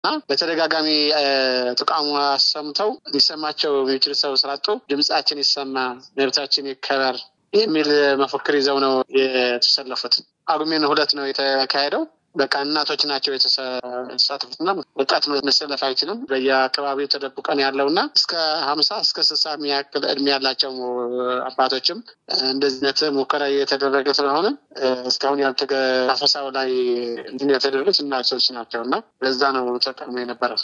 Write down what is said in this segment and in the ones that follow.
እና በተደጋጋሚ ተቃውሞ አሰምተው ሊሰማቸው የሚችል ሰው ስላጡ ድምጻችን ይሰማ፣ መብታችን ይከበር የሚል መፈክር ይዘው ነው የተሰለፉት። ጳጉሜን ሁለት ነው የተካሄደው። በቃ እናቶች ናቸው የተሳተፉትና ወጣት መሰለፍ አይችልም። በየአካባቢው ተደብቀን ያለው እና እስከ ሀምሳ እስከ ስልሳ የሚያክል እድሜ ያላቸው አባቶችም እንደዚህነት ሙከራ እየተደረገ ስለሆነ እስካሁን ያልተገ አፈሳው ላይ የተደረጉት እናቶች ናቸው እና ለዛ ነው ተጠቅሞ የነበረው።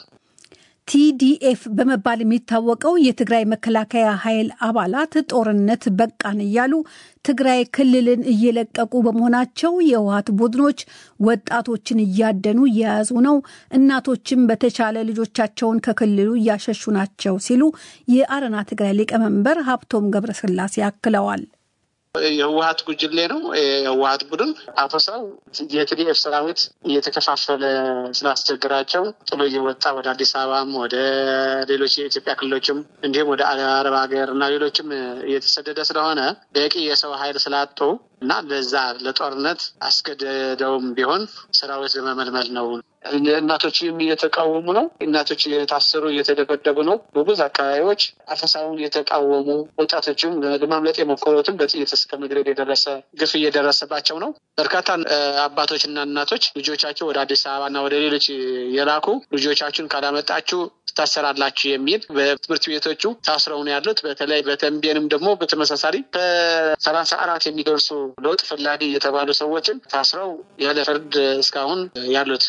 ቲዲኤፍ በመባል የሚታወቀው የትግራይ መከላከያ ኃይል አባላት ጦርነት በቃን እያሉ ትግራይ ክልልን እየለቀቁ በመሆናቸው የህወሓት ቡድኖች ወጣቶችን እያደኑ እየያዙ ነው፣ እናቶችም በተቻለ ልጆቻቸውን ከክልሉ እያሸሹ ናቸው ሲሉ የአረና ትግራይ ሊቀመንበር ሀብቶም ገብረስላሴ አክለዋል። የህወሀት ጉጅሌ ነው። የህወሀት ቡድን አፈሳው የቲዲኤፍ ሰራዊት እየተከፋፈለ ስላስቸግራቸው ጥሎ እየወጣ ወደ አዲስ አበባም ወደ ሌሎች የኢትዮጵያ ክልሎችም እንዲሁም ወደ አረብ ሀገር እና ሌሎችም እየተሰደደ ስለሆነ በቂ የሰው ኃይል ስላጡ እና ለዛ ለጦርነት አስገደደውም ቢሆን ሰራዊት ለመመልመል ነው። እናቶችም እየተቃወሙ ነው። እናቶች እየታሰሩ እየተደበደቡ ነው። በብዙ አካባቢዎች አፈሳውን የተቃወሙ ወጣቶችም ለማምለጥ የሞከሩትም በጥይት እስከ መግደል የደረሰ ግፍ እየደረሰባቸው ነው። በርካታ አባቶችና እናቶች ልጆቻቸው ወደ አዲስ አበባና ወደ ሌሎች የላኩ ልጆቻችሁን ካላመጣችሁ ትታሰራላችሁ የሚል በትምህርት ቤቶቹ ታስረው ነው ያሉት። በተለይ በተንቤንም ደግሞ በተመሳሳሪ ከሰላሳ አራት የሚደርሱ ለውጥ ፈላጊ የተባሉ ሰዎችን ታስረው ያለ ፍርድ እስካሁን ያሉት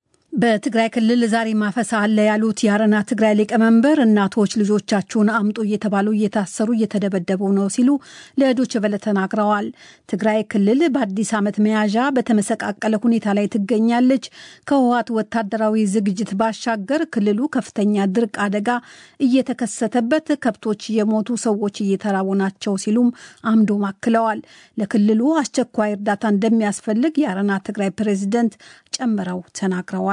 በትግራይ ክልል ዛሬ ማፈሳ አለ ያሉት የአረና ትግራይ ሊቀመንበር እናቶች ልጆቻችሁን አምጡ እየተባሉ እየታሰሩ እየተደበደቡ ነው ሲሉ ለዶይቼ ቬለ ተናግረዋል። ትግራይ ክልል በአዲስ ዓመት መያዣ በተመሰቃቀለ ሁኔታ ላይ ትገኛለች። ከህወሓት ወታደራዊ ዝግጅት ባሻገር ክልሉ ከፍተኛ ድርቅ አደጋ እየተከሰተበት ከብቶች የሞቱ ሰዎች እየተራቡ ናቸው ሲሉም አምዶም አክለዋል። ለክልሉ አስቸኳይ እርዳታ እንደሚያስፈልግ የአረና ትግራይ ፕሬዚደንት ጨምረው ተናግረዋል።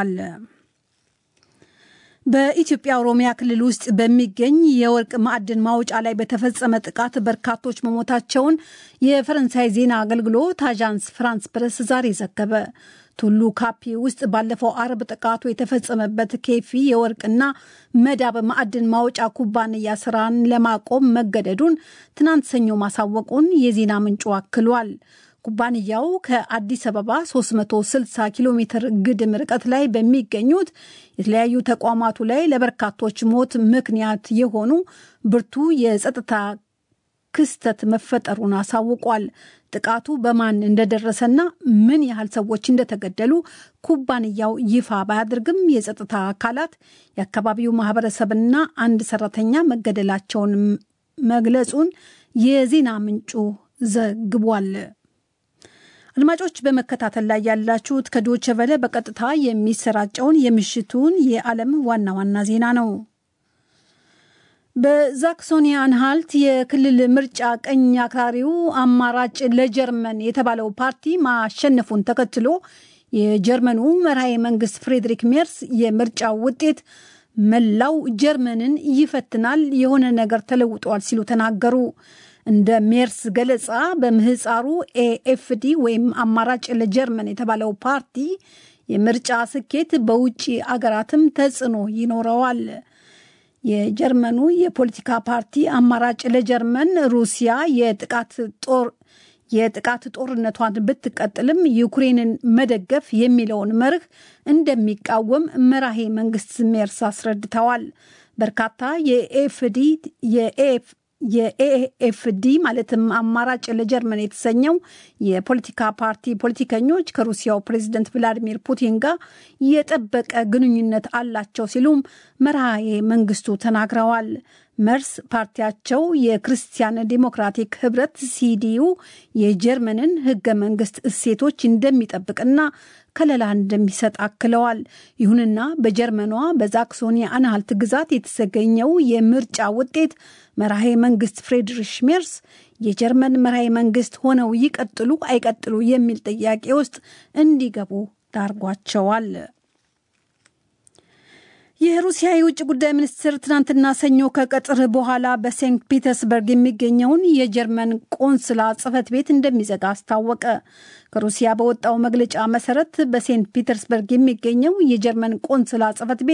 በኢትዮጵያ ኦሮሚያ ክልል ውስጥ በሚገኝ የወርቅ ማዕድን ማውጫ ላይ በተፈጸመ ጥቃት በርካቶች መሞታቸውን የፈረንሳይ ዜና አገልግሎት አዣንስ ፍራንስ ፕረስ ዛሬ ዘገበ። ቱሉ ካፒ ውስጥ ባለፈው አርብ ጥቃቱ የተፈጸመበት ኬፊ የወርቅና መዳብ ማዕድን ማውጫ ኩባንያ ስራን ለማቆም መገደዱን ትናንት ሰኞ ማሳወቁን የዜና ምንጩ አክሏል። ኩባንያው ከአዲስ አበባ 360 ኪሎ ሜትር ግድም ርቀት ላይ በሚገኙት የተለያዩ ተቋማቱ ላይ ለበርካቶች ሞት ምክንያት የሆኑ ብርቱ የጸጥታ ክስተት መፈጠሩን አሳውቋል። ጥቃቱ በማን እንደደረሰና ምን ያህል ሰዎች እንደተገደሉ ኩባንያው ይፋ ባያደርግም የጸጥታ አካላት የአካባቢው ማህበረሰብና አንድ ሰራተኛ መገደላቸውን መግለጹን የዜና ምንጩ ዘግቧል። አድማጮች በመከታተል ላይ ያላችሁት ከዶቸ ቨለ በቀጥታ የሚሰራጨውን የምሽቱን የዓለም ዋና ዋና ዜና ነው። በዛክሶኒ አንሃልት የክልል ምርጫ ቀኝ አክራሪው አማራጭ ለጀርመን የተባለው ፓርቲ ማሸነፉን ተከትሎ የጀርመኑ መርሃዊ መንግስት ፍሬድሪክ ሜርስ የምርጫው ውጤት መላው ጀርመንን ይፈትናል፣ የሆነ ነገር ተለውጧል ሲሉ ተናገሩ። እንደ ሜርስ ገለጻ በምህፃሩ ኤኤፍዲ ወይም አማራጭ ለጀርመን የተባለው ፓርቲ የምርጫ ስኬት በውጭ አገራትም ተጽዕኖ ይኖረዋል። የጀርመኑ የፖለቲካ ፓርቲ አማራጭ ለጀርመን ሩሲያ የጥቃት ጦር የጥቃት ጦርነቷን ብትቀጥልም ዩክሬንን መደገፍ የሚለውን መርህ እንደሚቃወም መራሄ መንግስት ሜርስ አስረድተዋል። በርካታ የኤፍዲ የኤፍ የኤኤፍዲ ማለትም አማራጭ ለጀርመን የተሰኘው የፖለቲካ ፓርቲ ፖለቲከኞች ከሩሲያው ፕሬዚደንት ቭላዲሚር ፑቲን ጋር የጠበቀ ግንኙነት አላቸው ሲሉም መርሃዬ መንግስቱ ተናግረዋል። መርስ ፓርቲያቸው የክርስቲያን ዴሞክራቲክ ህብረት ሲዲዩ የጀርመንን ህገ መንግስት እሴቶች እንደሚጠብቅና ከለላ እንደሚሰጥ አክለዋል። ይሁንና በጀርመኗ በዛክሶኒ አንሃልት ግዛት የተገኘው የምርጫ ውጤት መራሄ መንግስት ፍሬድሪሽ ሜርስ የጀርመን መራሄ መንግስት ሆነው ይቀጥሉ አይቀጥሉ የሚል ጥያቄ ውስጥ እንዲገቡ ዳርጓቸዋል። የሩሲያ የውጭ ጉዳይ ሚኒስትር ትናንትና ሰኞ ከቀጥር በኋላ በሴንት ፒተርስበርግ የሚገኘውን የጀርመን ቆንስላ ጽሕፈት ቤት እንደሚዘጋ አስታወቀ። ከሩሲያ በወጣው መግለጫ መሰረት በሴንት ፒተርስበርግ የሚገኘው የጀርመን ቆንስላ ጽሕፈት ቤት